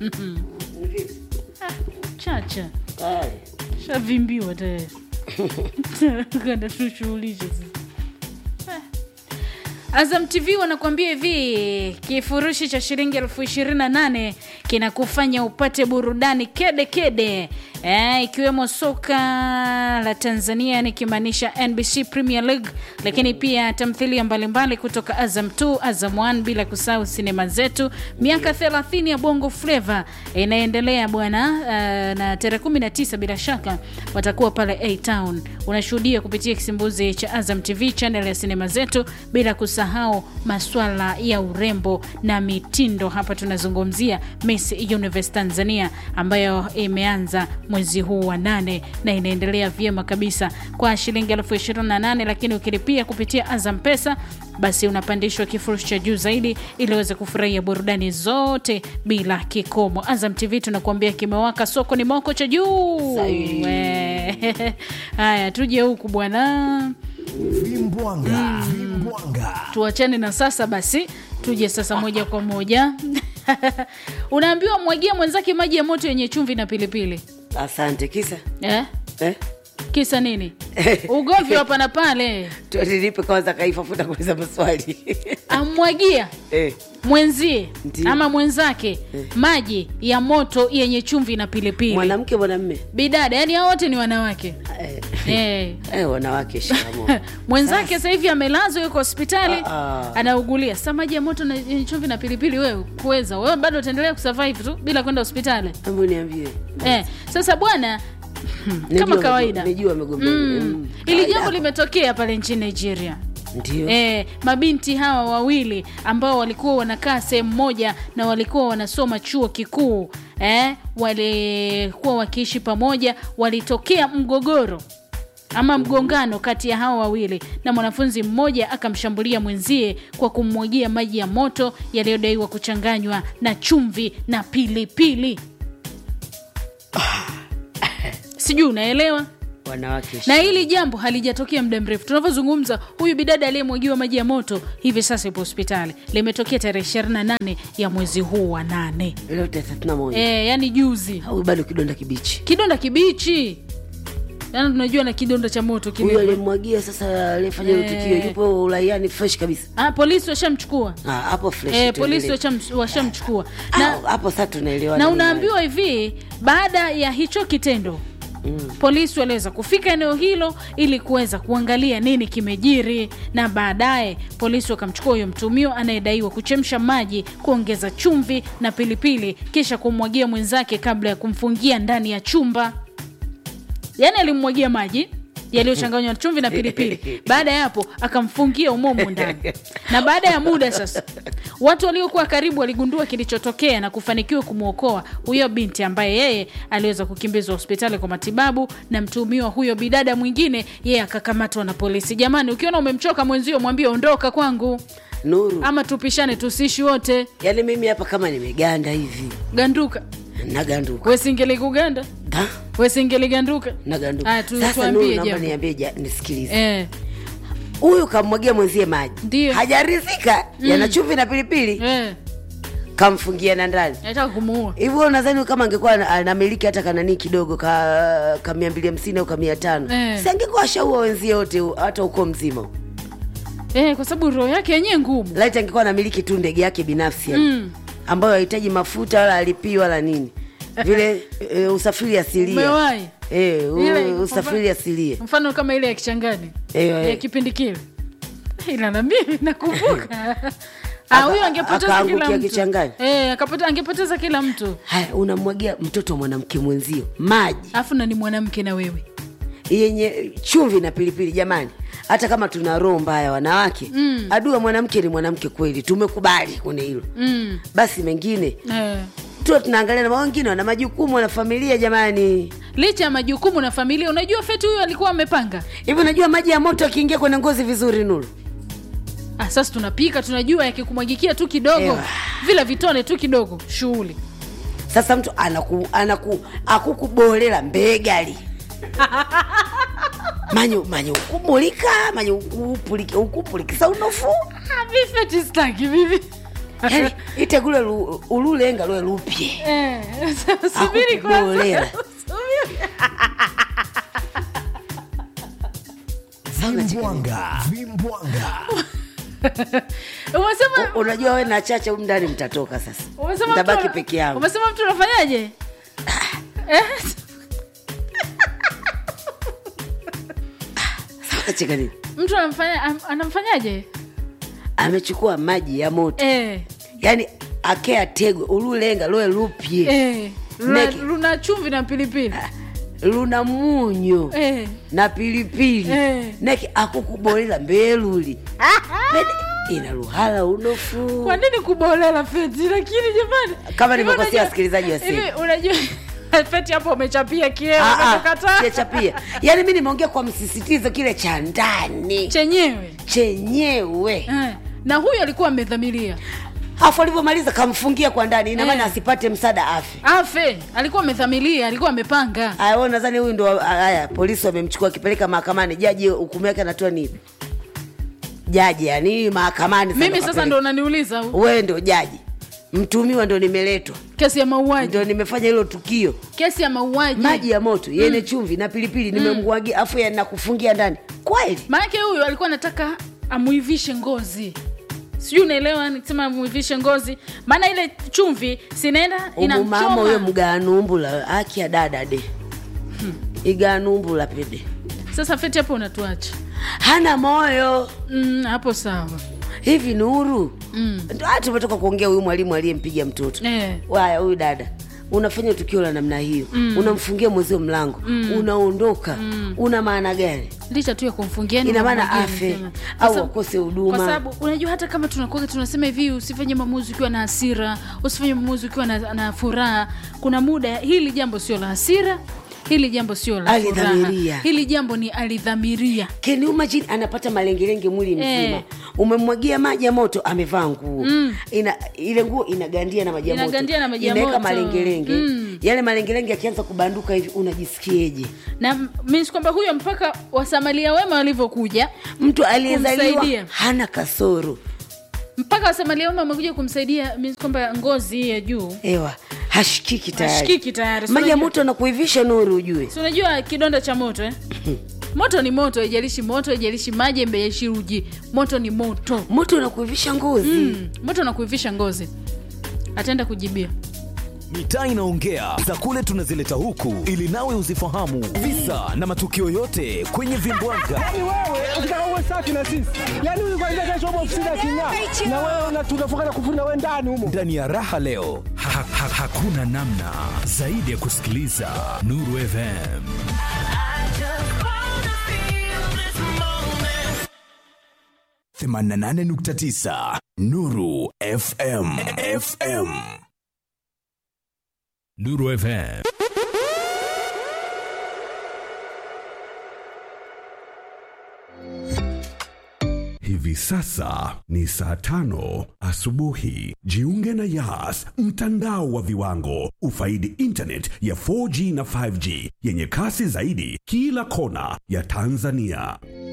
chacha Tayari. shavimbiwa tayari kanda tushughulishe sasa Azam TV wanakuambia hivi, kifurushi cha shilingi elfu ishirini na nane kinakufanya upate burudani kede kede, eh, ikiwemo soka la Tanzania nikimaanisha NBC Premier League, lakini pia tamthilia mbalimbali kutoka Azam 2, Azam 1, bila kusahau sinema zetu. Miaka 30 ya Bongo Flava inaendelea bwana, uh, na tarehe 19 bila shaka watakuwa pale A Town. Unashuhudia kupitia kisimbuzi cha Azam TV channel ya sinema zetu, bila kusahau maswala ya urembo na mitindo. Hapa tunazungumzia Miss Universe Tanzania ambayo imeanza mwezi huu wa nane na inaendelea vyema kabisa kwa shilingi elfu ishirini na nane lakini ukilipia kupitia Azam Pesa basi unapandishwa kifurushi cha juu zaidi ili uweze kufurahia burudani zote bila kikomo. Azam TV tunakuambia kimewaka, soko ni moko cha juu. Sahihi. We. Haya, tuje huku bwana, Vimbwanga, vimbwanga. tuachane na sasa basi, tuje sasa moja kwa moja unaambiwa mwagia mwenzake maji ya moto yenye chumvi na pilipili Asante. Kisa eh? eh? Kisa nini? Ugomvi hapa na pale, Tualilipe kwanza kaifafuta kuuliza maswali amwagia eh. mwenzie Ndiyo. ama mwenzake maji ya moto yenye chumvi na pilipili. Mwanamke mwanamme Bidada, yani hao wote ni wanawake eh. eh. Eh, wanawake shikamo mwenzake sasa hivi amelazwa yuko hospitali Ah, ah. anaugulia. Sasa maji ya moto na yenye chumvi na pilipili, wewe kuweza wewe bado utaendelea kusurvive tu bila kwenda hospitali Hebu niambie eh. Sasa bwana Nijua kama kawaida Nijua amegombea mm. Mm. ili jambo Kawaida. limetokea pale nchini Nigeria. Ndio E, mabinti hawa wawili ambao walikuwa wanakaa sehemu moja na walikuwa wanasoma chuo kikuu e, walikuwa wakiishi pamoja, walitokea mgogoro ama mgongano kati ya hawa wawili, na mwanafunzi mmoja akamshambulia mwenzie kwa kummwagia maji ya moto yaliyodaiwa kuchanganywa na chumvi na pilipili. Sijui unaelewa? wanawake na hili jambo halijatokea muda mrefu tunavyozungumza huyu bidada aliyemwagiwa maji ya moto hivi sasa ipo hospitali limetokea tarehe 28 ya mwezi huu wa nane leo tarehe thelathini na moja e, yani juzi au bado kidonda kibichi kidonda kibichi yani tunajua na kidonda cha moto huyo kile aliyemwagia sasa aliyefanya hilo Eh. tukio yupo uraiani fresh kabisa ah, polisi washamchukua Ah, hapo fresh e, tuendelee. polisi washam- washamchukua Ah, na, hapo sasa tunaelewa na nini unaambiwa hivi baada ya hicho kitendo Mm. polisi waliweza kufika eneo hilo ili kuweza kuangalia nini kimejiri, na baadaye polisi wakamchukua huyo mtumio anayedaiwa kuchemsha maji, kuongeza chumvi na pilipili, kisha kumwagia mwenzake kabla ya kumfungia ndani ya chumba. Yaani alimwagia maji yaliyochanganywa na chumvi na pilipili. Baada ya hapo akamfungia umomo ndani, na baada ya muda sasa, watu waliokuwa karibu waligundua kilichotokea na kufanikiwa kumwokoa huyo binti ambaye yeye aliweza kukimbizwa hospitali kwa matibabu, na mtuhumiwa huyo bidada mwingine yeye akakamatwa na polisi. Jamani, ukiona umemchoka mwenzio, mwambie ondoka kwangu, nuru ama tupishane, tusiishi wote. yaani mimi hapa kama nimeganda hivi Ganduka naganduka wesingeli kuganda Da, wesingeli ganduka. naganduka Aya, tu- sasa tuambie nuru naomba jambo. niambie ja- nisikilize Eh, huyu kamwagia mwenzie maji Ndio. hajarizika yana chumvi na pilipili eh, kamfungia na ndani nataka kumuua hivyo wewe unadhani kama angekuwa ana- anamiliki hata kananii kidogo ka ka mia mbili hamsini au ka mia tano Eh. si angekuwa ashaua wenzie wote u- hata uko mzima eh, kwa sababu roho yake yenyewe ngumu. laiti angekuwa anamiliki tu ndege yake binafsi yani, Mm. ambayo hahitaji mafuta wala alipii wala nini vile e, usafiri asilia Umewahi e, Ile- u, usafiri asilia mfano kama ile ya kichangani Eh, ya eh. kipindi kile, ila na mimi nakumbuka Ah, huyo angepoteza kila akaangukia mtu kichangani. eh, akapota, angepoteza kila mtu, haya unamwagia mtoto wa mwanamke mwenzio maji alafu na ni mwanamke na wewe yenye chumvi na pilipili jamani hata kama tuna roho mbaya wanawake mm. adua mwanamke ni mwanamke kweli tumekubali kwenye hilo mm. basi mengine eh. tu tunaangalia na wengine wana majukumu wana familia jamani licha ya majukumu na familia, unajua Feti huyo alikuwa amepanga hivi unajua maji ya moto akiingia kwenye ngozi vizuri nuru ah, sasa tunapika tunajua yakikumwagikia tu kidogo Ewa. vile vitone tu kidogo shughuli sasa mtu anaku, anaku akukubolela mbegali manyo manyo ukubulika manyo ukupulika ukupulikisa unofu Ah, mi Feti sitaki vivi yani itegule lu- ululenga lwe lupye Eh, subiri kwanza. Akukubolela. Subiri. Vimbwanga. Vimbwanga. Umesema U- unajua we na chacha humu ndani mtatoka sasa umesema mtabaki mtu ana- peke yangu Umesema mtu unafanyaje? Eh? Acheka nini Mtu anamfanya am- anamfanyaje? amechukua maji ya moto Eh. yani akea tego ululenga lwe lupye Eh. Luna, Neki. luna chumvi na pilipili. luna munyo Eh. na pilipili Eh. neki akukubolela mbeluli Bede, ina luhala unofu Kwa nini kubolela feti? Lakini jamani, Kama hivi nimekosea unajua- wasikilizaji wa hivi simu. unajua feti hapo umechapia kieo Ah, ah, umekataa sijachapia yaani mi nimeongea kwa msisitizo kile cha ndani chenyewe. chenyewe Eh. Na huyu alikuwa amedhamiria afu alivyomaliza kamfungia kwa ndani ina maana Eh. asipate msaada afe afe, alikuwa amedhamiria, alikuwa amepanga. aya wewe nadhani huyu ndo haya polisi wamemchukua akipeleka mahakamani jaji hukumu yake anatoa nini jaji yani mahakamani Mimi sasa ndo unaniuliza wewe ndo jaji mtumiwa ndo nimeletwa kesi ya mauaji, ndo nimefanya hilo tukio kesi ya mauaji. maji ya moto yenye chumvi na pilipili nimemwagia afu yanakufungia ndani kweli Maanake huyu alikuwa anataka amuivishe ngozi, sijui unaelewa, nikisema amuivishe ngozi, maana ile chumvi sinaenda umumama huyo inamchoma. mganumbula akia dada de iganumbula pede Sasa feti hapo unatuacha hana moyo mm, hapo sawa hivi nuru mm. ndo hata tumetoka kuongea huyu mwalimu aliyempiga mtoto eh. waya huyu dada unafanya tukio la namna hiyo mm. unamfungia mwezio mlango mm. unaondoka mm. una maana gani licha tu ya kumfungia yani Ina maana unamwagia afe, mapema. au Kwa sababu- akose huduma. kwa sababu unajua hata kama tunakuwa tunasema hivi usifanye maamuzi ukiwa na hasira usifanye maamuzi ukiwa na, na furaha kuna muda hili jambo sio la hasira hili jambo sio la furaha Alidhamiria. hili jambo ni alidhamiria Can you imagine anapata malengelenge mwili mzima Eh. umemwagia maji ya moto amevaa nguo mm. ina, ile nguo inagandia na maji ya moto Inagandia na maji ya Inaweka moto. malengelenge Mm. yale malengelenge yakianza kubanduka hivi unajisikieje na means kwamba huyo mpaka wasamalia wema walivyokuja mtu aliyezaliwa Kumsaidia. hana kasoro mpaka wasamalia wema wamekuja kumsaidia means kwamba ngozi hii ya juu ewa hashikiki tayari ashikiki tayari Si maji ya unajua- moto anakuivisha nuru ujue si unajua kidonda cha moto eh? moto ni moto haijalishi moto haijalishi maji haijalishi uji moto ni moto moto unakuivisha ngozi mm. moto nakuivisha ngozi ataenda kujibia mitaa inaongea za kule tunazileta huku ili nawe uzifahamu visa na matukio yote kwenye vimbwanga Yaani wewe ukitaka uwe safi na sisi, yaani huyu kwanza kesho upo ofisini aking'aa, na wewe una- tunafunga na kufuna wewe ndani humo. ndani ya raha leo Ha, ha, hakuna namna zaidi ya kusikiliza Nuru FM. themanini na nane nukta tisa Nuru FM FM Nuru FM. Hivi sasa ni saa tano asubuhi. Jiunge na Yas, mtandao wa viwango. Ufaidi internet ya 4G na 5G yenye kasi zaidi kila kona ya Tanzania.